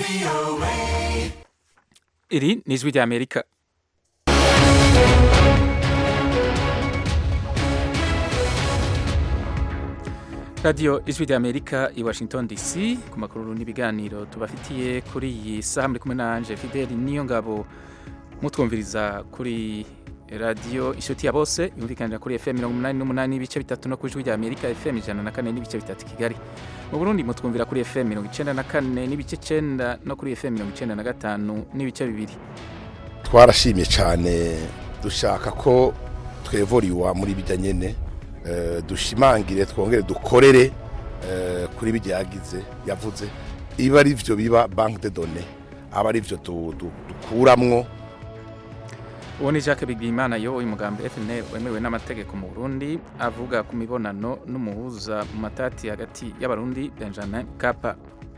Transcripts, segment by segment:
iri ni ijwi ry'amerika radiyo ijwi ry'amerika i washington dc ku makuru n'ibiganiro tubafitiye kuri iyi saha muri kumwe nanje fideli niyo ngabo mutwumviriza kuri radiyo inshuti ya bose yumvikanira kuri fm mirongo umunani n'umunani n'ibice bitatu no ku ijwi ry'amerika fm ijana na kane n'ibice bitatu kigali mu burundi mutwumvira kuri fm mirongo icenda na kane n'ibice cenda no kuri fm mirongo icenda na gatanu n'ibice bibiri twarashimye cyane dushaka ko twevuriwa muri bijya nyene eh, dushimangire twongere dukorere eh, kuri bijya yagize yavuze iba ari vyo biba banque de données aba ari vyo du- du- dukuramwo uwo ni jacques bigimana yoboye umugambi fnl wemewe n'amategeko mu burundi avuga ku mibonano n'umuhuza mu matati hagati y'abarundi benjamin kapa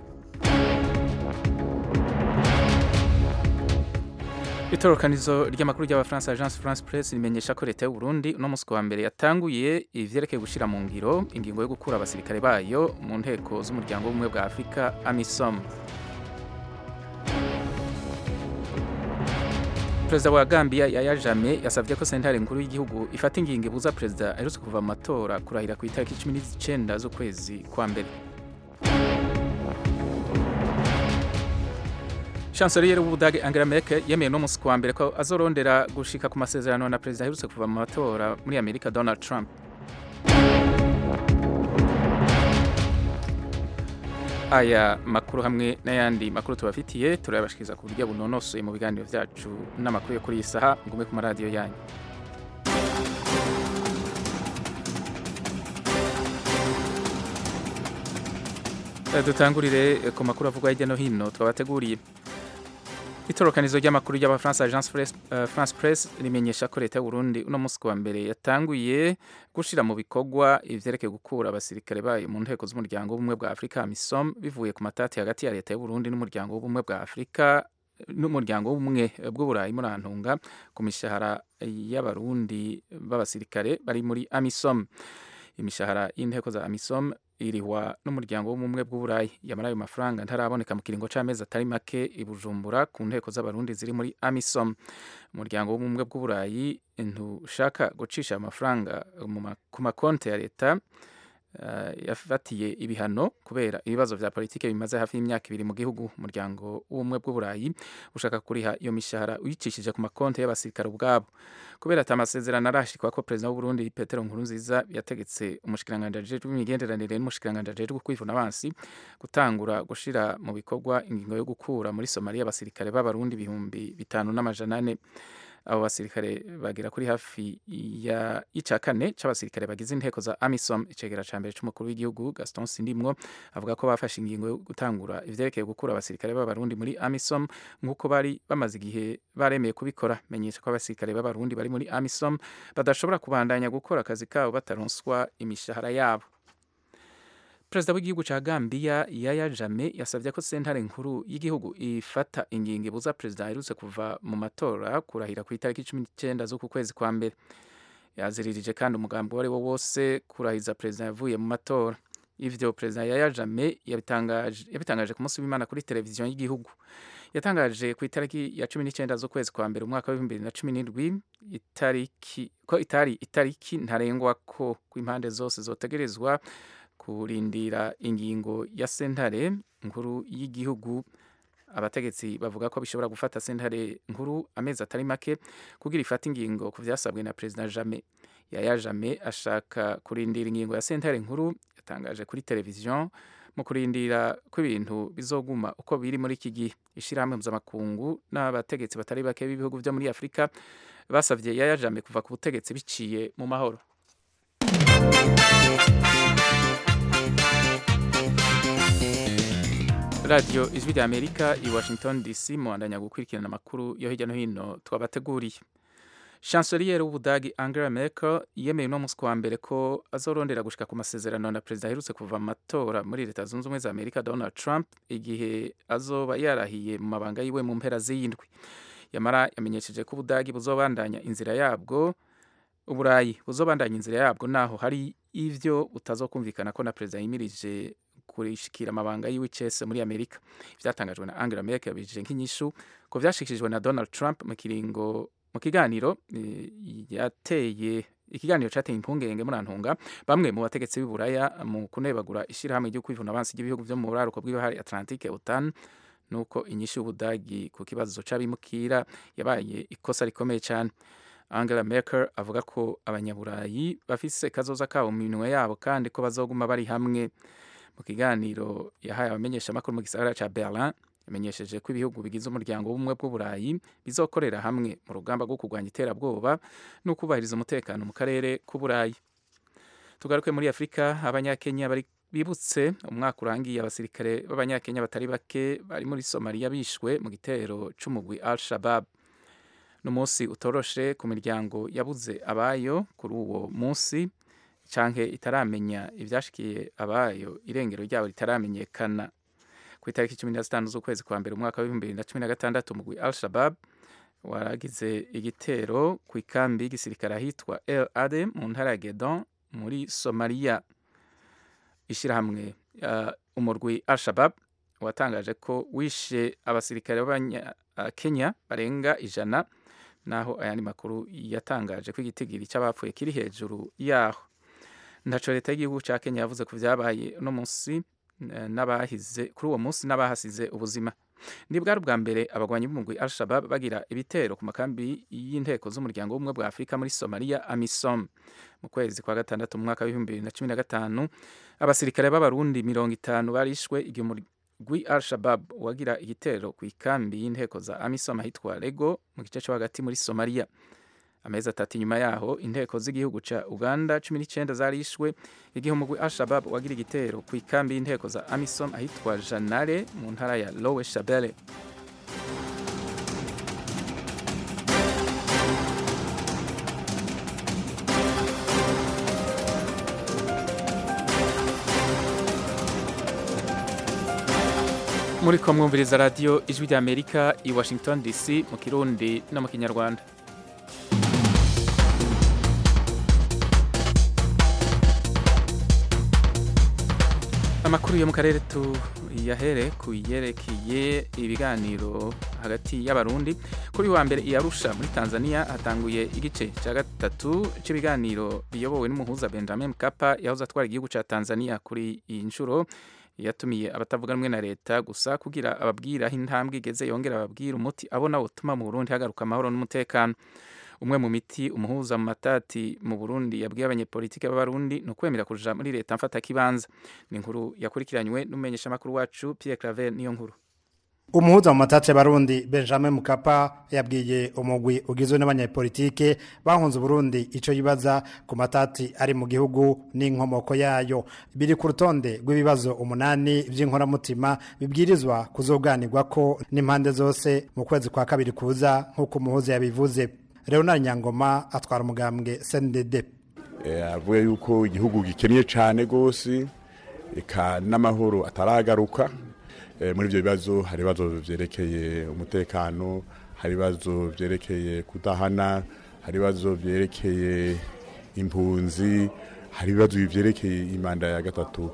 itororokanizo ry'amakuru ry'abafaransa agence france press rimenyesha ko leta y'uburundi uno munsi wa mbere yatanguye ivyerekeye gushira mu ngiro ingingo yo gukura abasirikare bayo mu nteko z'umuryango w'ubumwe bwa afurika amisom perezida wa gambia yaya jame yasabye ko sentare nkuru y'igihugu ifata ingingo ibuza perezida aherutse kuva mu matora kurahira ku itariki cumi n'icyenda z'ukwezi kwa mbere chancelier w'ubudage angela merkel yemeye no munsi kuwa mbere ko azorondera gushika ku masezerano na perezida aherutse kuva mu matora muri amerika donald trump aya makuru hamwe n'ayandi makuru tubafitiye turayabashikiriza ku buryo bunonosoye mu biganiro byacu n'amakuru yo kuri iyi saha ngume ku maradiyo yanyu Eh, dutangurire eh, ku makuru avugwa hirya no hino twabateguriye itorokanizo ry'amakuru y'abafaransa agence Press- eh, france press rimenyesha ko leta y'uburundi uno munsi wa mbere yatanguye gushira mu bikorwa ivyerekeye gukura abasirikare bayo mu nteko z'umuryango w'ubumwe bwa afurika misom bivuye ku matati hagati ya leta y'uburundi n'umuryango w'ubumwe bwa afurika n'umuryango w'ubumwe bw'uburayi muri antunga ku mishahara y'abarundi b'abasirikare bari muri amisom imishahara y'inteko za amisom irihwa n'umuryango w'ubumwe bw'uburayi yamara ayo mafaranga ntaraboneka mu kiringo c'amezi atari make i bujumbura ku nteko z'abarundi ziri muri amisom umuryango w'ubumwe bw'uburayi ntushaka gucisha amafaranga mu ma- ku makonti ya leta uh, yafatiye ibihano kubera ibibazo vya politike bimaze hafi y'imyaka ibiri mu gihugu umuryango w'ubumwe bw'uburayi ushaka kuriha iyo mishahara uyicishije ku makonti y'abasirikare ubwabo kubera ata amasezerano arashikwa ko perezida w'uburundi petero nkurunziza yategetse umushikiranganji ajejwe imigenderanire n'umushikiranganji ajejwe kwivuna abansi gutangura gushira mu bikorwa ingingo yo gukura muri somaliya abasirikare b'abarundi ibihumbi bitanu n'amajana ane abo basirikare bagera kuri hafi ya ica kane c'abasirikare bagize inteko za amisom icegera ca mbere c'umukuru w'igihugu gaston sindimwo avuga ko bafashe ingingo yo gutangura ivyerekeye gukura abasirikare b'abarundi muri amisom nk'uko bari bamaze igihe baremeye kubikora menyesha ko abasirikare b'abarundi bari muri amisom badashobora kubandanya gukora akazi kabo bataronswa imishahara yabo perezida w'igihugu ca Gambia Yaya Jammeh yasavye ko sentare nkuru y'igihugu ifata ingingo ibuza perezida aherutse kuva mu matora kurahira ku itariki cumi n'icyenda z'uku kwezi kwa mbere yaziririje kandi umugambi uwo ari wo wose kurahiza perezida yavuye mu matora ivyo perezida Yaya Jammeh yabitangaje yabitangaje ku munsi w'Imana kuri televiziyo y'igihugu yatangaje ku itariki ya cumi n'icyenda z'ukwezi kwa mbere umwaka w'ibihumbi bibiri na cumi n'indwi itariki ko itari itariki ntarengwa ko ku impande zose zotegerezwa kurindira ingingo ya sentare nkuru y'igihugu abategetsi bavuga ko bishobora gufata sentare nkuru amezi atari make kugira ifate ingingo ku vyasabwe na perezida Jame Yaya Jame ashaka kurindira ingingo ya sentare nkuru yatangaje kuri televiziyo mu kurindira ko ibintu bizoguma uko biri muri iki gihe ishirahamwe mpuzamakungu n'abategetsi batari bake b'ibihugu vyo muri afurika basavye Yaya Jame kuva ku butegetsi biciye mu mahoro radiyo ijwi rya amerika i washington dc muhandanya gukurikirana amakuru yo hirya no hino twabateguriye chancelier w'ubudagi angela merkel yemeye uno munsi wa mbere ko azorondera gushika ku masezerano na perezida aherutse kuva mu matora muri leta zunze ubumwe za amerika donald trump igihe azoba yarahiye mu mabanga yiwe mu mpera z'iyindwi yamara yamenyesheje ko ubudagi buzobandanya inzira yabwo uburayi buzobandanya inzira yabwo naho hari ivyo butazokumvikana ko na perezida yimirije kurishikira amabanga yiwe icese muri amerika ivyatangajwe na angela merkel yabijije nk'inyishu ko vyashikirijwe na donald trump mu kiringo mu kiganiro eh, yateye ikiganiro cateye impungenge murantunga bamwe mu bategetsi b'iburaya mu kunebagura ishirahamwe ryo kwivuna abansi ry'ibihugu vyo mu buraruko bw'ibahari atlantique otan nuko inyishu y'ubudagi ku kibazo c'abimukira yabaye ikosa rikomeye cyane angela merkel avuga ko abanyaburayi bafise kazoza kabo mu minwe yabo kandi ko bazoguma bari hamwe mu kiganiro yahaye abamenyeshamakuru mu gisagara ca berlin yamenyesheje ko ibihugu bigize umuryango w'ubumwe bw'uburayi bizokorera hamwe mu rugamba rwo kurwanya iterabwoba no kubahiriza umutekano mu karere k'uburayi tugaruke muri afurika abanyakenya bari bibutse umwaka urangiye abasirikare b'abanyakenya batari bake bari muri somaliya bishwe mu gitero c'umugwi al shabab n'umunsi utoroshe ku miryango yabuze abayo kuri uwo munsi canke itaramenya ivyashikiye abayo irengero ryabo ritaramenyekana ku itariki cumi na zitanu z'ukwezi kwa mbere umwaka w'ibihumbi bibiri na cumi na gatandatu umugwi al shabab waragize igitero ku ikambi y'igisirikare ahitwa el ade mu ntara ya gedon muri somaliya ishyirahamwe uh, umurwi al shabab watangaje ko wishe abasirikare b'abanyakenya barenga ijana naho ayandi makuru yatangaje ko igitigiri cy'abapfuye kiri hejuru yaho ntaco leta y'igihugu ca kenya yavuze ku vyabaye uno munsi eh, n'abahize kuri uwo munsi n'abahasize ubuzima ni bwari ubwa mbere abagwanyi b'umugwi al shabab bagira ibitero ku makambi y'inteko z'umuryango w'ubumwe bwa afurika muri somaliya amisom mu kwezi kwa gatandatu mu mwaka w'ibihumbi bibiri na cumi na gatanu abasirikare b'abarundi mirongo itanu barishwe igihe umugwi al shabab wagira igitero ku ikambi y'inteko za amisom ahitwa lego mu gice cyo hagati muri somaliya amezi atatu inyuma yaho inteko z'igihugu ca uganda cumi n'icyenda zarishwe igihe umugwi al-shabab wagira igitero ku ikambi y'inteko za amisom ahitwa janare mu ntara ya lowe shabele muri ko mwumviriza radiyo ijwi ry'amerika i washington dc mu kirundi no mu kinyarwanda amakuru yo mu karere tuyahere ku yerekeye ibiganiro hagati y'abarundi kuri wa mbere iyarusha muri tanzania hatanguye igice cya gatatu cy'ibiganiro biyobowe n'umuhuza benjamin mkapa yahoze atwara igihugu cya tanzania kuri iyi nshuro yatumiye abatavuga rumwe na leta gusa kugira ababwira aho intambwe igeze yongera ababwira umuti abona utuma mu burundi hagaruka amahoro n'umutekano umwe mu miti umuhuza mu matati mu Burundi yabwiye abanyepolitike b'abarundi ni ukwemera kuja muri leta mfata kibanza ni inkuru yakurikiranywe n'umumenyesha makuru wacu Pierre Claver niyo nkuru umuhuza mu matati y'abarundi benjamin mukapa yabwiye umugwi ugizwe n'abanyepolitike bahunze uburundi ico yibaza ku matati ari mu gihugu n'inkomoko yayo biri ku rutonde rw'ibibazo umunani vy'inkoramutima bibwirizwa kuzoganirwako n'impande zose mu kwezi kwa kabiri kuza nk'uko umuhuza yabivuze Leonard Nyangoma atwara umugambwe CNDD avuga yuko igihugu gikennye cyane gose eka n'amahoro ataragaruka muri ibyo bibazo hari ibibazo byerekeye umutekano hari ibibazo byerekeye kudahana hari ibibazo byerekeye impunzi hari ibibazo byerekeye imanda ya gatatu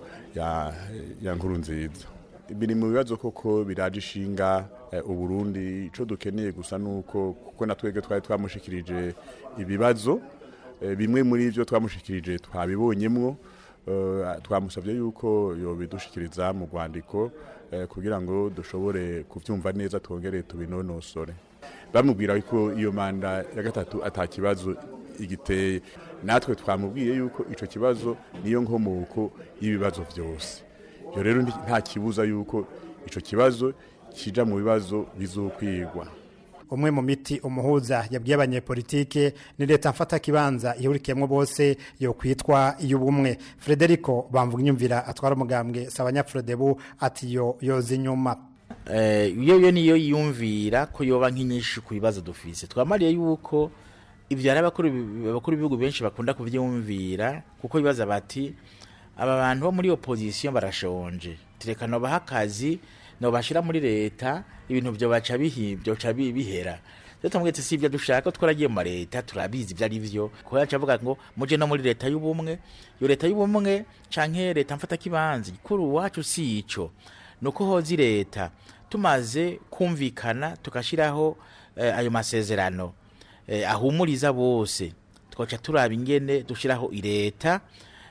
ya nkuru nziza biri mu bibazo koko biraje ishinga uburundi icyo dukeneye gusa ni uko kuko na twebwe twari twamushikirije ibibazo bimwe muri byo twamushikirije twabibonyemwo twamusabye yuko yobidushikiriza mu rwandiko kugira ngo dushobore kubyumva neza twongere tubinonosore bamubwira ko iyo manda ya gatatu atakibazo igiteye natwe twamubwiye yuko icyo kibazo niyo nkomoko y'ibibazo byose ibyo rero nta kibuza yuko icyo kibazo kija mu bibazo bizokwigwa umwe mu miti umuhuza yabwiye abanyepolitike ni leta mfata kibanza ihurikiyemo bose yo kwitwa iy'ubumwe frederico bamvuga inyumvira atwara umugambwe sabanyafrodebu ati yo yoza inyuma iyo yo niyo yiyumvira ko yoba nk'inyinshi ku bibazo dufise twamariye yuko ibyo hari abakuru b'ibihugu benshi bakunda kubyumvira kuko bibaza bati aba bantu bo muri opozisiyo barashonje turekana baha akazi no bashira muri leta ibintu byo baca bihibyo ca bihera rero tumubwira ati si ibyo dushaka twaragiye mu leta turabizi ibyo ari byo kuko yacu avuga ngo muje no muri leta y'ubumwe iyo leta y'ubumwe canke leta mfatakibanza kuri uwacu si ico nuko hozi leta tumaze kumvikana tukashiraho eh, ayo masezerano eh, ahumuriza bose twaca turaba ingene dushiraho ileta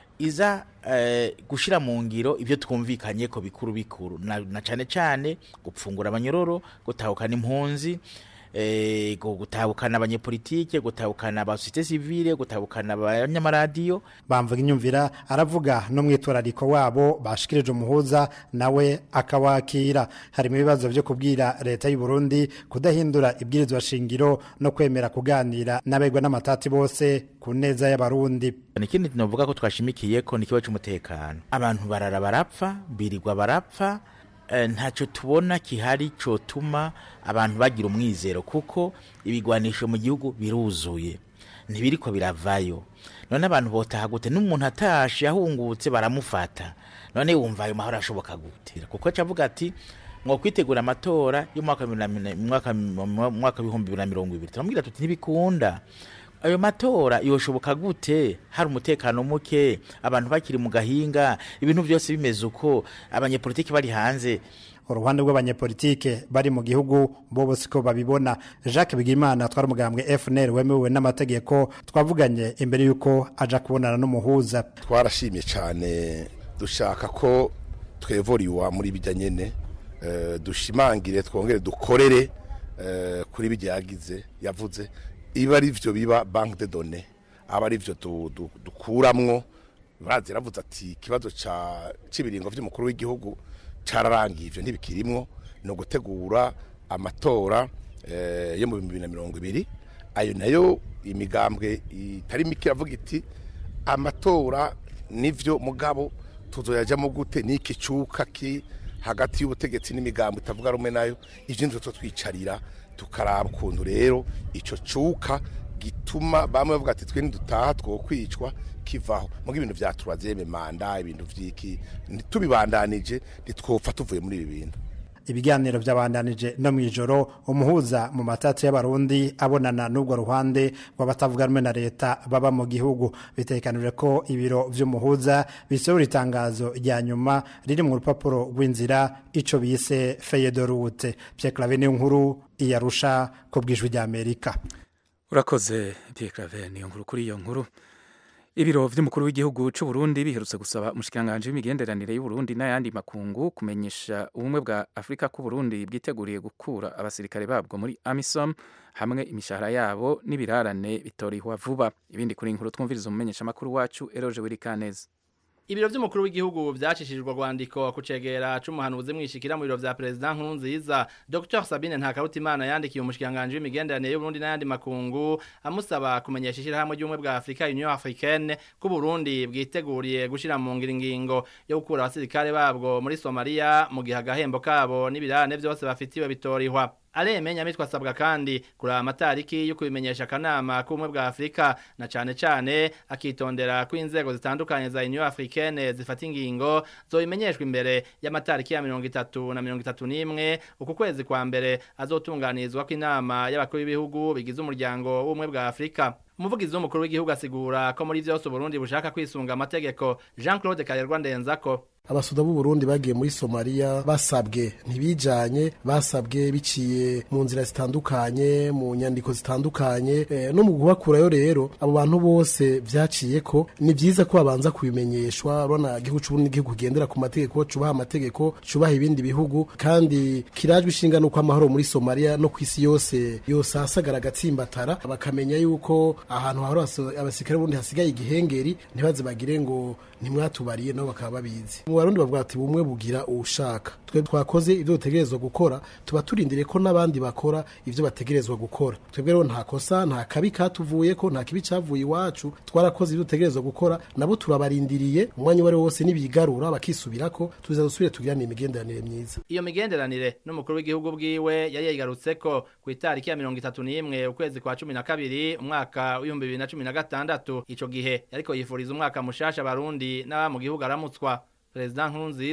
iza eh, gushira mu ngiro ibyo twumvikanye ko bikuru bikuru na, na cane cane gupfungura abanyororo gutahukana impunzi eh, gu- gutahukana abanyepolitike gutahukana abasosiyete sivile gutahukana abanyamaradiyo bamvuga inyumvira aravuga no mwitwarariko wabo bashikirije umuhuza nawe akawakira harimo ibibazo byo kubwira leta y'u Burundi kudahindura ibwirizwa shingiro no kwemera kuganira n'abegwa n'amatati bose ku neza y'abarundi ikindi novuga ko twashimikiye ko ni ikibazo cy'umutekano abantu barara barapfa birirwa barapfa eh, ntacyo tubona kihari cotuma abantu bagira umwizero kuko ibigwanisho mu gihugu biruzuye ntibiriko biravayo none abantu botaha gute n'umuntu atashe ahungutse baramufata none wumva ayo mahoro ashoboka gute kuko acavuga ati mwo kwitegura amatora y'umwaka wa bibiri na mine- mwaka- mu mwaka w'ibihumbi bibiri na mirongo ibiri turamubwira tuti ntibikunda ayo matora yoshoboka gute hari umutekano muke abantu bakiri mu gahinga ibintu byose bimeze uko abanyepolitiki bari hanze uruhande rw'abanyepolitike bari mu gihugu bo bose ko babibona jacques bigimana twari umugambwe fnr wemewe n'amategeko twavuganye imbere y'uko aja kubonana n'umuhuza twarashimye cyane dushaka ko twevoriwa muri bijya nyene eh, dushimangire twongere dukorere eh, kuri bijya yagize yavuze iba ari byo biba banque de données aba ari byo du- du- dukuramwo bazi yaravuze ati ikibazo ca cy'ibiringo by'umukuru w'igihugu cararangiye ivyo ntibikirimwo ni ugutegura amatora eh, yo mu bihumbi bibiri na mirongo ibiri ayo nayo imigambwe itari mike iravuga iti amatora nivyo mugabo tuzoyajamo gute niki cuka ki hagati y'ubutegetsi n'imigambo itavuga rumwe nayo ivyo nivyo twicarira tukaraba ukuntu rero ico cuka gituma bamwe bavuga ati twe nidutaha twokwicwa kivaho muga ibintu vya turazeme manda ibintu vyiki tubibandanije ntitwopfa tuvuye muri ibi bintu ibiganiro byabandanije no mu ijoro umuhuza mu matatu y'abarundi abonana n'ubwo ruhande rw'abatavuga rumwe na leta baba mu gihugu bitekanije ko ibiro vy'umuhuza bisohora itangazo rya nyuma riri mu rupapuro rw'inzira ico bise feye de route Pierre Claver niyo nkuru iyarusha ku bwijwi rya Amerika urakoze Pierre Claver niyo nkuru kuri iyo nkuru ibiro vy'umukuru w'igihugu c'u Burundi biherutse gusaba umushikanganje w'imigenderanire y'u Burundi n'ayandi makungu kumenyesha ubumwe bwa Afrika ko Burundi bwiteguriye gukura abasirikare babwo muri AMISOM hamwe imishahara yabo n'ibirarane bitorihwa vuba ibindi kuri inkuru twumviriza umumenyesha makuru wacu Eroje Wirikaneza Ibiro vy'umukuru w'igihugu vyacishijwe rwandiko kucegera c'umuhanuzi mwishikira mu biro vya president Nkurunziza Dr Sabine Ntakarutimana yandikiye umushikanganje w'imigenderanire y'u Burundi n'ayandi makungu amusaba kumenyesha ishirahamwe ry'ubumwe bwa Afrika Union Africaine ko Burundi bwiteguriye gushira mu ngiro ingingo yo gukura abasirikare babwo muri Somalia mu gihe agahembo kabo n'ibirane vyose bafitiwe bitorihwa Alemenya mitwa asabwa kandi kuri amatariki yo kubimenyesha akanama k'ubumwe bwa Afrika na cane cane akitondera ko inzego zitandukanye za Union Africaine zifata ingingo zobimenyeshwa imbere y'amatariki ya mirongo itatu na mirongo itatu n'imwe uku kwezi kwa mbere azotunganizwa ko inama y'abakuru b'ibihugu bigize umuryango w'ubumwe bwa Afrika umuvugizi w'umukuru w'igihugu asigura ko muri vyose Burundi bushaka kwisunga amategeko Jean-Claude Karerwa Ndenzako abasoda b'u Burundi bagiye muri Somalia basabwe ntibijanye basabwe biciye mu nzira zitandukanye mu nyandiko zitandukanye e, no mu kubakurayo rero abo bantu bose vyaciye ko ni vyiza ko babanza kubimenyeshwa urabona igihugu c'uburundi igihugu kigendera ku mategeko cubaha amategeko cubaha ibindi bihugu kandi kirajwe ishinga nuko amahoro muri Somalia no kwisi yose yose hasagara agatsimbatara bakamenya yuko ahantu hahora abasirikare b'uburundi hasigaye igihengeri ntibaze bagire ngo ntimwatubariye nabo bakaba babizi mu barundi bavuga ati bumwe bugira uwushaka twe twakoze ibyo dutegerezwa gukora tuba turindiriye ko n'abandi bakora ibyo bategerezwa gukora twebwe rero nta kosa nta kabi katuvuye ko nta kibi cavuye iwacu twarakoze ibyo dutegerezwa gukora nabo turabarindiriye umwanya uwo ari wo wose nibigarura bakisubirako tuza dusubire tugirane imigenderanire myiza iyo migenderanire n'umukuru w'igihugu bwiwe yari yayigarutseko ku itariki ya mirongo itatu n'imwe ukwezi kwa cumi na kabiri umwaka w'ibihumbi bibiri na cumi na gatandatu ico gihe yariko yifuriza umwaka mushasha abarundi n'aba mu gihugu aramutswa perezida nkurunziza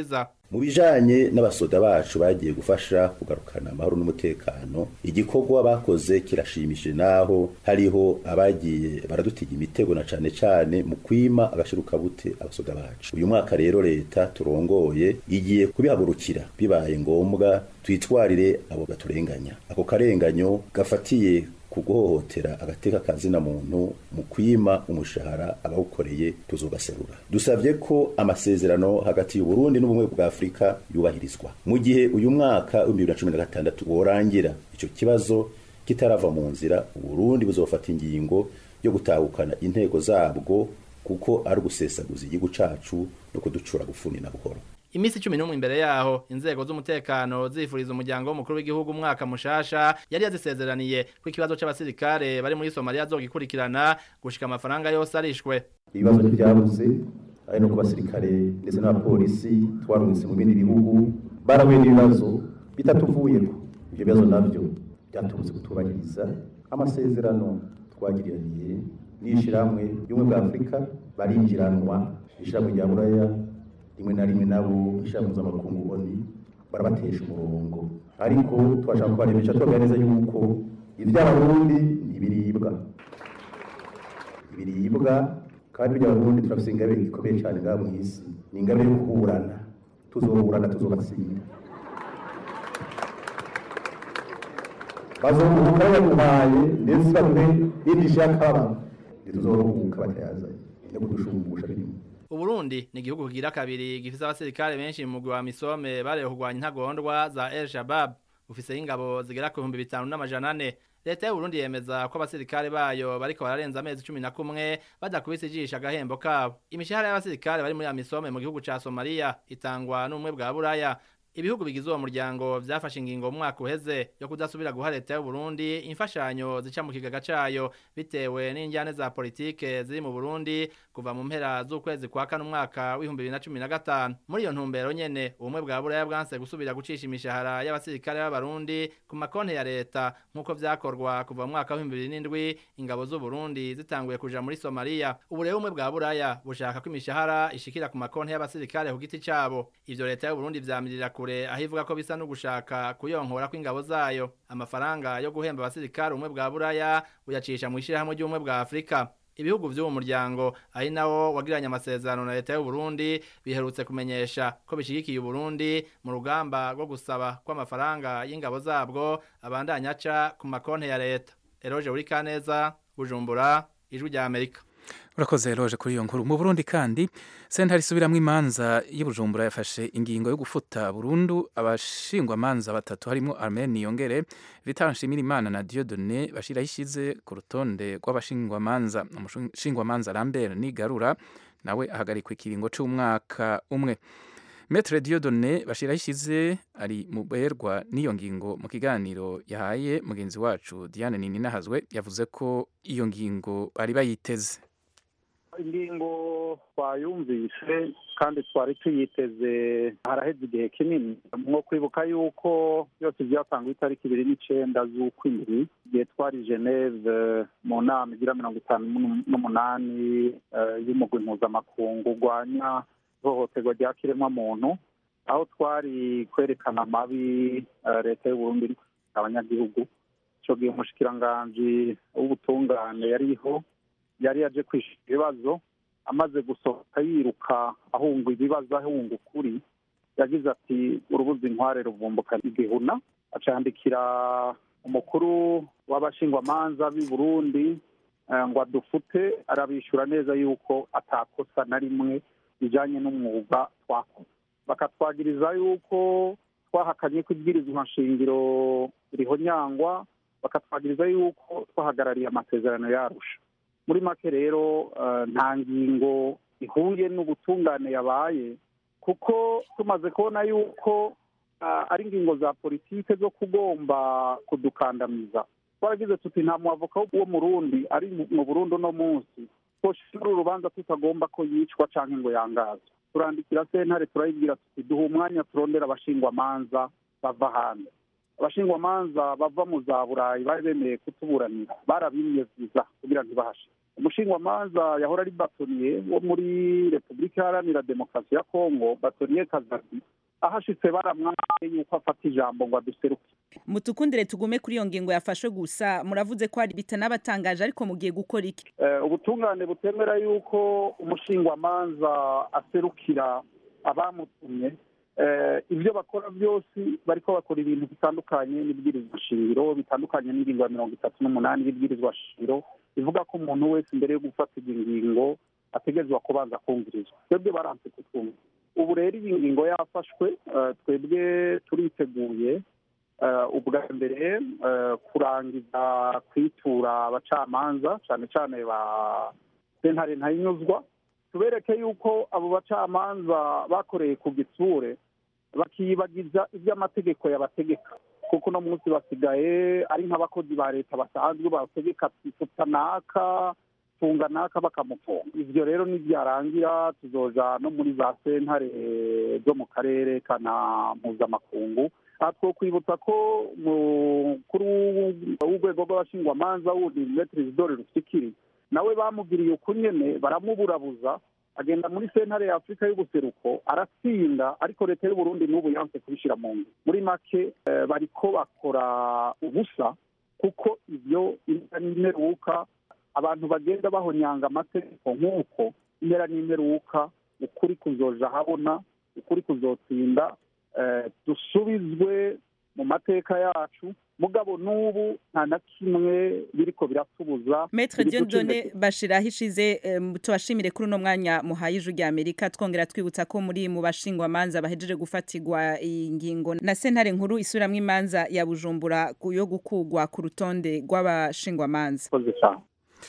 mu bijanye n'abasoda bacu bagiye gufasha kugarukana amahoro n'umutekano igikorwa bakoze kirashimishije naho hariho abagiye baradutiga imitego na cane cane mu kwima agashirukabute abasoda bacu uyu mwaka rero leta turongoye igiye kubihagurukira bibaye ngombwa twitwarire abo baturenganya ako karenganyo gafatiye ku guhohotera agateka kazina muntu mu kwima umushahara abawukoreye tuzogaserura dusabye ko amasezerano hagati y'uburundi n'ubumwe bwa afurika yubahirizwa mu gihe uyu mwaka w'ibihumbi bibiri na cumi na gatandatu worangira icyo kibazo kitarava mu nzira uburundi buzofata ingingo yo gutahukana intego zabwo kuko ari ugusesaguza igihugu cacu no kuducura gufuni na buhoro Imisi cumi n'umwe imbere yaho inzego z'umutekano zifuriza umuryango w'umukuru w'igihugu umwaka mushasha yari yazisezeraniye ko ikibazo c'abasirikare bari muri Somalia zogikurikirana gushika amafaranga yose arishwe ibibazo ntibyabuze ari no ku basirikare ndetse n'abapolisi twarungitse mu bindi bihugu barahuye n'ibibazo bitatuvuyeko ibyo bibazo navyo byaturutse kutubahiriza amasezerano twagiraniye n'ishirahamwe ry'ubumwe bwa afurika barinjiranwa ishirahamwe rya buraya rimwe na rimwe nabo ishirahamwe mpuzamakungu oni barabatesha umurongo ariko twashaka kubaremesha tubabwira neza yuko ivy'abarundi ntibiribwa ibiribwa kandi by'abarundi turafise ingabire ikomeye cyane ngaha mw'isi ni ingabire yo kuburana tuzoburana tuzobatsinda bazoruhuka bayaduhaye ndetse baduhe n'indishyi y'akababaro ntituzoruhuka batayazanye no kudushumbusha birimo Uburundi ni igihugu kigira kabiri gifise abasirikare benshi mu mugwi wa Misome barewe kurwanya intagondwa za El Shabab ufise ingabo zigera ku bihumbi bitanu n'amajana ane leta y'uburundi yemeza ko abasirikare bayo bariko bararenza amezi cumi na kumwe badakubise ijisho agahembo kabo imishahara y'abasirikare bari muri amisome mu gihugu ca somaliya itangwa n'ubumwe bwa buraya ibihugu bigize uwo muryango vyafashe ingingo mu mwaka uheze yo kudasubira guha leta y'uburundi imfashanyo zica mu kigaga cayo bitewe n'injyane za politike ziri mu burundi kuva mu mpera z'ukwezi kwa kane umwaka w'ibihumbi bibiri na cumi na gatanu muri iyo ntumbero nyene ubumwe bwa buraya bwanse gusubira gucisha imishahara y'abasirikare b'abarundi ku makonti ya leta nk'uko vyakorwa kuva mu mwaka w'ibihumbi bibiri n'indwi ingabo z'uburundi zitanguye kuja muri somaliya ubu rero ubumwe bwa buraya bushaka ko imishahara ishikira ku makonti y'abasirikare ku giti cabo ivyo leta y'uburundi vyamirira kure aho ivuga ko bisa no gushaka kuyonkora kw'ingabo zayo amafaranga yo guhemba abasirikare ubumwe bwa buraya buyacisha mu ishirahamwe ry'ubumwe bwa afurika ibihugu vy'uwo muryango ari nawo wagiranye amasezerano na leta y'uburundi biherutse kumenyesha ko bishigikiye uburundi mu rugamba rwo gusaba ko amafaranga y'ingabo zabwo abandanya aca ku makonti ya leta eroje uri kaneza bujumbura ijwi rya amerika urakoze roje kuri iyo nkuru mu burundi kandi sentare isubiramwo imanza y'ubujumbura yafashe ingingo yo gufuta burundu abashingwamanza batatu harimo armen niyongere vital nshimirimana na diodone bashiraho ishize ku rutonde rw'abashingwamanza umushingwamanza lambert nigarura nawe ahagarikwa ikiringo c'umwaka umwe Metre Diodone bashiraho ishize ari mu berwa n'iyo ngingo mu kiganiro yahaye mugenzi wacu Diane Nininahazwe yavuze ko iyo ngingo bari bayiteze ingingo twayumvise kandi twari tuyiteze haraheze igihe kinini mwo kwibuka yuko byose byatangwa itariki ibiri n'icenda z'ukwindwi igihe twari geneve mu nama igira mirongo itanu n'umunani y'umugwi mpuzamakungu urwanya ihohoterwa rya kiremwamuntu aho twari kwerekana amabi leta y'uburundi abanyagihugu ico gihe umushikiranganji w'ubutungane yariho yari yaje kwishyura ibibazo amaze gusohoka yiruka ahunga ibibazo ahunga ukuri yagize ati urubuza inkware ruvumbuka igihuna acandikira umukuru w'abashingwamanza b'i burundi ngo adufute arabishyura neza yuko atakosa na rimwe bijanye n'umwuga twakoze bakatwagiriza yuko twahakanye ko ibwirizwa nshingiro rihonyangwa bakatwagiriza yuko twahagarariye amasezerano yarusha muri make rero nta ngingo ihuye n'ubutungane yabaye kuko tumaze kubona yuko ari ingingo za politike zo kugomba kudukandamiza twaragize tuti nta mwavoka wo mu rundi ari mu burundi uno munsi twoshira urubanza tutagomba ko yicwa cyangwa ngo yangazwe turandikira sentare turayibwira tuti duha umwanya turondera abashingwamanza bava hanze abashingwamanza bava mu za burayi bari bemeye kutuburanira barabimye viza kugira ntibahashe umushingwamanza yahora ari batoniye wo muri repubulika iharanira demokarasi ya kongo batoniye kazadi ahashitse baramwaye yuko afata ijambo ngo aduseruke mutukundire tugume kuri iyo ngingo yafashwe gusa muravuze ko hari bitanabatangaje ariko mugiye gukora iki Eh, ubutungane butemera yuko umushingwamanza aserukira abamutumye Eh, ibyo bakora byose bariko bakora ibintu bitandukanye n'ibwirizwa shingiro bitandukanye n'ingingo ya mirongo itatu n'umunani y'ibwirizwa shingiro ivuga ko umuntu wese imbere yo gufatirwa ingingo ategerezwa kubanza kumvirizwa twebwe baranse kutwumva ubu rero iyi ngingo yafashwe eh, twebwe turiteguye eh, ubwa mbere eh, kurangiza kwitura abacamanza cyane cyane ba sentare ntayinyuzwa tubereke yuko abo bacamanza bakoreye ku gitsure bakiyibagiza iby'amategeko yabategeka kuko uno munsi basigaye ari nk'abakozi ba leta basanzwe bategeka ifuta naka funga naka bakamufunga ivyo rero nibyarangira tuzoja no muri za sentare zo mu karere kana mpuzamakungu aha twokwibutsa ko mukuru w'urwego rw'abashingwamanza wundi metri isidore rufikiri nawe bamugiriye uko nyene baramuburabuza agenda muri sentare ya afurika y'ubuseruko aratsinda ariko leta y'uburundi n'ubu yanse kubishyira mu nzu muri make eh, bariko bakora ubusa kuko ivyo impera n'imperuka abantu bagenda bahonyanga amategeko nk'uko impera n'imperuka ukuri kuzoja habona ukuri kuzotsinda eh, dusubizwe mu mateka yacu mugabo n'ubu nta na kimwe biriko biratubuza Maître biri guca Dieudonné intege. Bashira hishize em, tubashimire kuri uno mwanya muhaye ijwi rya Amerika twongera twibutsa ko muri mu bashingwa manza bahejeje gufatirwa iyi ngingo na sentare nkuru isuramwe imanza ya Bujumbura ku- yo gukugwa ku rutonde rw'abashingwa manza Murakoze cyane.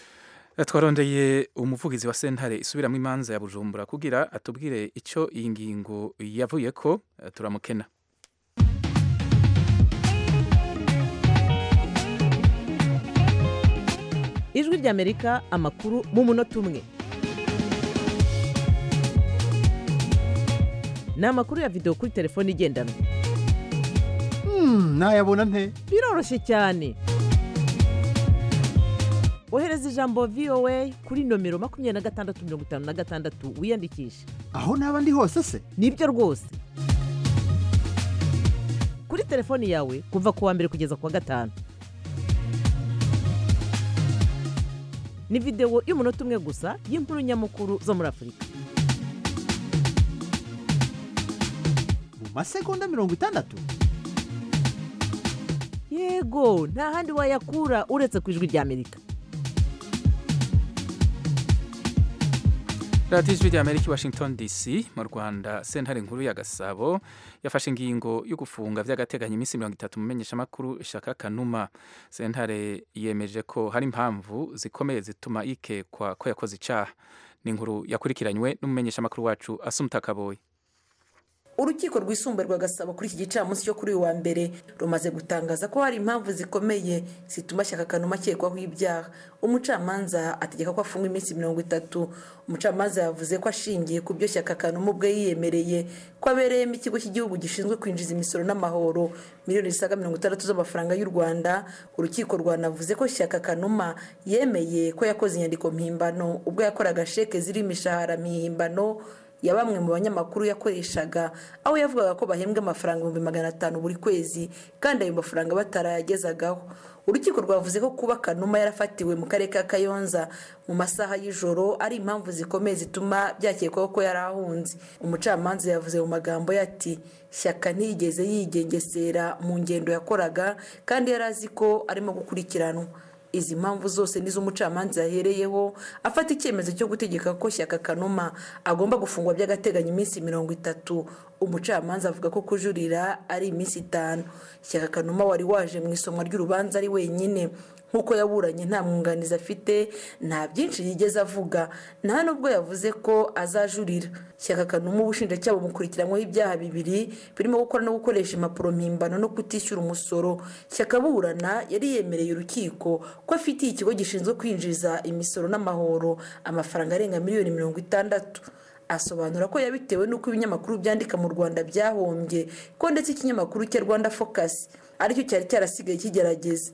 twarondeye umuvugizi wa sentare isubiramo imanza ya bujumbura kugira atubwire icyo iyi ngingo yavuye ko eh, turamukena ijwi ry'amerika amakuru mu munota umwe ni amakuru ya videwo kuri telefone igendanwa nayabona nte biroroshye cyane ohereza ijambo voa kuri nomero makumyabiri na gatandatu mirongo itanu na gatandatu wiyandikishe aho naba ndi hose se nibyo rwose kuri telefoni yawe kuva ku wa mbere kugeza ku wa gatanu ni videwo y'umunota umwe gusa y'inkuru nyamukuru zo muri afurika mu masegonda mirongo itandatu yego nta handi wayakura uretse ku ijwi ry'amerika radiyo ijwi rya amerika i washington dc mu rwanda sentare nkuru ya gasabo yafashe ingingo yo gufunga by'agateganyo iminsi mirongo itatu mu menyeshamakuru shaka kanuma sentare yemeje ko hari impamvu zikomeye zituma yikekwa ko yakoze icyaha ni inkuru yakurikiranywe n'umumenyeshamakuru wacu asumuta kaboyi urukiko rwisumbuye rwa gasabo kuri iki gicamunsi cyo kuri uyu wa mbere rumaze gutangaza ko hari impamvu zikomeye zituma shyaka kanuma akekwaho ibyaha umucamanza ategeka ko afunga iminsi mirongo itatu umucamanza yavuze ko ashingiye ku byo shyaka kanuma ubwe yiyemereye ko abereyemo ikigo cy'igihugu gishinzwe kwinjiza imisoro n'amahoro miliyoni zisaga mirongo itandatu z'amafaranga y'u rwanda urukiko rwanavuze ko shyaka kanuma yemeye ko yakoze inyandiko mpimbano ubwo yakoraga sheke ziriho imishahara mihimbano ya bamwe mu banyamakuru yakoreshaga aho yavugaga ko bahembwa amafaranga ibihumbi magana atanu buri kwezi kandi ayo mafaranga batarayagezagaho urukiko rwavuze ko kuba kanuma yarafatiwe mu karere ka kayonza mu masaha y'ijoro ari impamvu zikomeye zituma byakekwaho ko yari ahunze umucamanza yavuze mu magambo ye ati shyaka ntiyigeze yigengesera mu ngendo yakoraga kandi yari azi ko arimo gukurikiranwa izi mpamvu zose nizo umucamanza yahereyeho afata icyemezo cyo gutegeka ko shyaka kanuma agomba gufungwa by'agateganyo iminsi mirongo itatu umucamanza avuga ko kujurira ari iminsi itanu shyaka kanuma wari waje mu isomwa ry'urubanza ari wenyine nk'uko yaburanye nta mwunganizi afite nta byinshi yigeze avuga nta nubwo yavuze ko azajurira shyaka kanuma ubushinjacyaha bumukurikiranyweho ibyaha bibiri birimo gukora no gukoresha impapuro mpimbano no kutishyura umusoro shyaka burana yari yemereye urukiko ko afitiye ikigo gishinzwe kwinjiza imisoro n'amahoro amafaranga arenga miliyoni mirongo itandatu asobanura ko yabitewe n'uko ibinyamakuru byandika mu rwanda byahombye ko ndetse ikinyamakuru cya rwanda focus aricyo cyari cyarasigaye kigerageza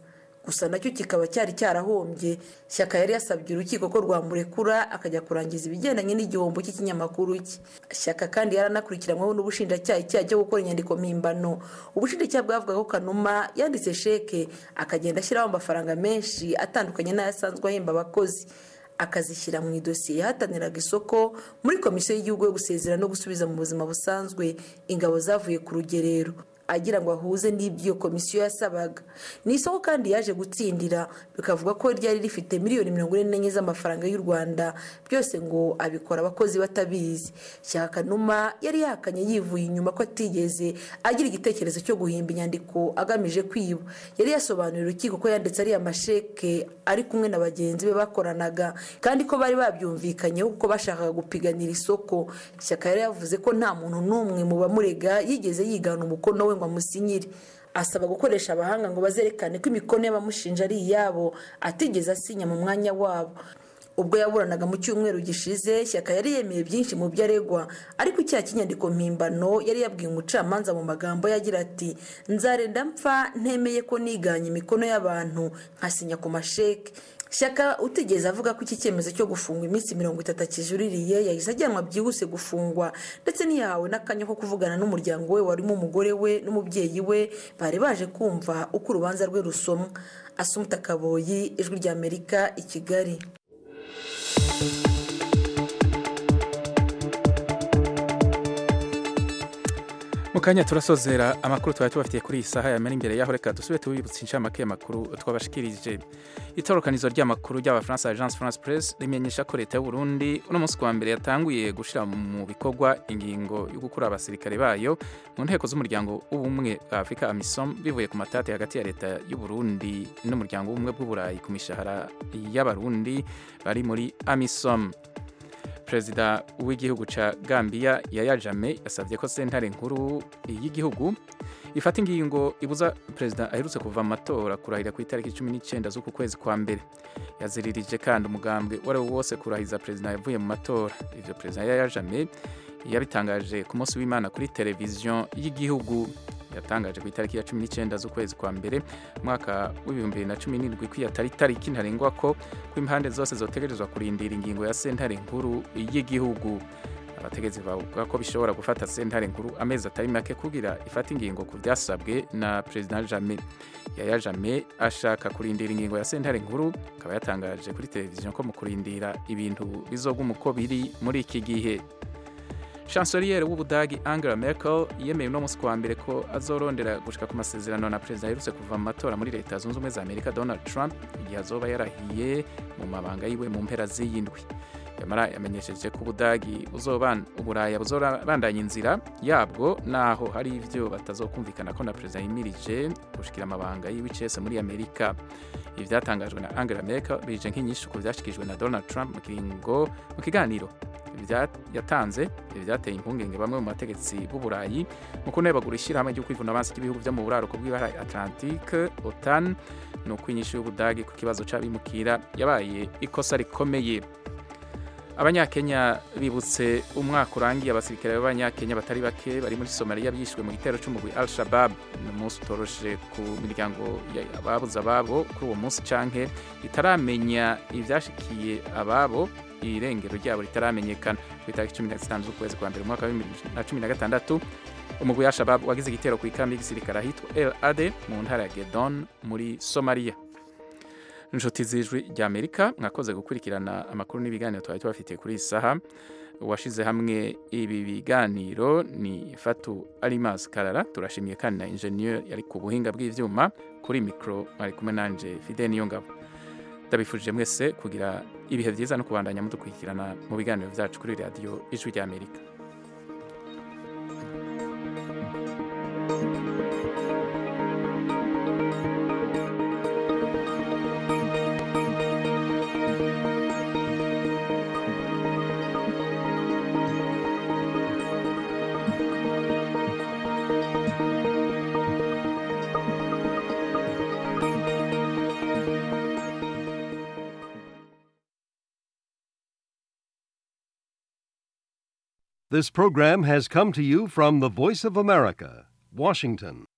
gusa nacyo kikaba cyari cyarahombye shyaka yari yasabye urukiko ko rwamurekura akajya kurangiza ibigendanye n'igihombo cy'ikinyamakuru cye shyaka kandi yaranakurikiranyweho n'ubushinjacyaha icyaha cyo gukora inyandiko mpimbano ubushinjacyaha bwavuga ko kanuma yanditse sheke akagenda ashyiraho amafaranga menshi atandukanye n'ayasanzwe ahemba abakozi akazishyira mu idosiye yahataniraga isoko muri komisiyo y'igihugu yo gusezera no gusubiza mu buzima busanzwe ingabo zavuye ku rugerero agira ngo ahuze n'ibyo iyo komisiyo yasabaga ni isoko kandi yaje gutsindira bikavuga ko ryari rifite miliyoni mirongo ine n'enye z'amafaranga y'u rwanda byose ngo abikora abakozi batabizi shyaka kanuma yari yahakanye yivuye inyuma ko atigeze agira igitekerezo cyo guhimba inyandiko agamije kwiba yari yasobanuriye urukiko ko yanditse ariya masheke ari kumwe na bagenzi be bakoranaga kandi ko bari babyumvikanyeho kuko bashakaga gupiganira isoko shyaka yari yavuze ko nta muntu n'umwe mu bamurega yigeze yigana umukono we ngo amusinyire asaba gukoresha abahanga ngo bazerekane ko imikono y'abamushinja ari iyabo atigeze asinya mu mwanya wabo ubwo yaburanaga mu cyumweru gishize shyaka yari yemeye byinshi mu byo aregwa ariko icyaha cy'inyandiko mpimbano yari yabwiye umucamanza mu magambo yagira ati nzarenda mpfa ntemeye ko niganye imikono y'abantu nkasinya ku masheke shyaka utigeze avuga ko iki cyemezo cyo gufungwa iminsi mirongo itatu akijuririye yahise ajyanwa byihuse gufungwa ndetse ntiyahawe n'akanya ko kuvugana n'umuryango we warimo umugore we n'umubyeyi we bari baje kumva uko urubanza rwe rusomwa asumuta kaboyi ijwi ry'amerika i kigali mu kanya turasozera amakuru twari tubafitiye kuri iyi saha yamera imbere yaho reka dusube tubibutse inshamake y'amakuru twabashikirije itorokanizo ry'amakuru ry'abafaransa agence france press rimenyesha ko leta y'u Burundi uno munsi wa mbere yatanguye gushyira mu bikorwa ingingo yo gukura abasirikare bayo mu nteko z'umuryango w'ubumwe bwa afurika amisom bivuye ku matati hagati ya leta y'u Burundi n'umuryango w'ubumwe bw'uburayi ku mishahara y'abarundi bari muri amisom perezida w'igihugu cya gambia yaya jame yasabye ko sentare nkuru y'igihugu ifata ingingo ibuza perezida aherutse kuva mu matora kurahira ku itariki cumi n'icyenda z'uku kwezi kwa mbere yaziririje kandi umugambwe uwo ari wo wose kurahiza perezida yavuye mu matora ibyo perezida yaya jame yabitangaje ku munsi w'imana kuri televiziyo y'igihugu yatangaje ku itariki ya cumi n'icyenda z'ukwezi kwa mbere umwaka w'ibihumbi bibiri na cumi n'indwi ko atari itariki ntarengwa ko ko impande zose zotegerezwa kurindira ingingo ya sentare nkuru y'igihugu abategetsi bavuga ko bishobora gufata sentare nkuru amezi atari make kugira ifata ingingo ku byasabwe na perezida jame yaya jame ashaka kurindira ingingo ya sentare nkuru akaba yatangaje kuri televiziyo ko mu kurindira ibintu bizoguma uko biri muri iki gihe chancelier w'ubudagi angela merkel yemeye uno munsi kuwa mbere ko azorondera gushika ku masezerano na perezida aherutse kuva mu matora muri leta zunze ubumwe za amerika donald trump igihe azoba yarahiye mu mabanga yiwe mu mpera z'iyindwi yamara yamenyesheje ko ubudagi uburaya buzobandanya inzira yabwo naho hari ibyo batazokumvikana ko na perezida yimirije gushikira amabanga yiwe icese muri amerika ibi byatangajwe na angela merkel bije nk'inyinshi ku byashyikirijwe na donald trump mu kiganiro yatanze ibi byateye impungenge bamwe mu bategetsi b'uburayi mu kunebagura ishyirahamwe ryo kwivuna amazi ry'ibihugu byo mu buraruko bw'ibara atlantique otan ni uko inyinshi y'ubudagi ku kibazo cy'abimukira yabaye ikosa rikomeye abanyakenya bibutse umwaka urangiye abasirikare b'abanyakenya batari bake bari muri somaliya bishwe mu gitero cy'umugwi al shabab ni umunsi utoroshe ku miryango ababuze ababo kuri uwo munsi canke itaramenya ibyashikiye ababo irengero ryabo ritaramenyekana ku itariki cumi na zitanu z'ukwezi kwa mbere mu mwaka wa bibiri na cumi na gatandatu umugwi wa shabab wagize igitero ku ikambi y'igisirikare ahitwa el ade mu ntara ya gedon muri somaliya inshuti z'ijwi ry'amerika mwakoze gukurikirana amakuru n'ibiganiro twari tubafitiye kuri iyi saha uwashyize hamwe ibi biganiro ni fatu arimas karara turashimiye kandi na injeniyeri yari ku buhinga bw'ibyuma kuri mikoro mwari kumwe nanjye fide niyo ngabo ndabifurije mwese kugira ibihe byiza no kubandanya mudukurikirana mu biganiro byacu kuri radiyo ijwi ry'amerika This program has come to you from the Voice of America, Washington.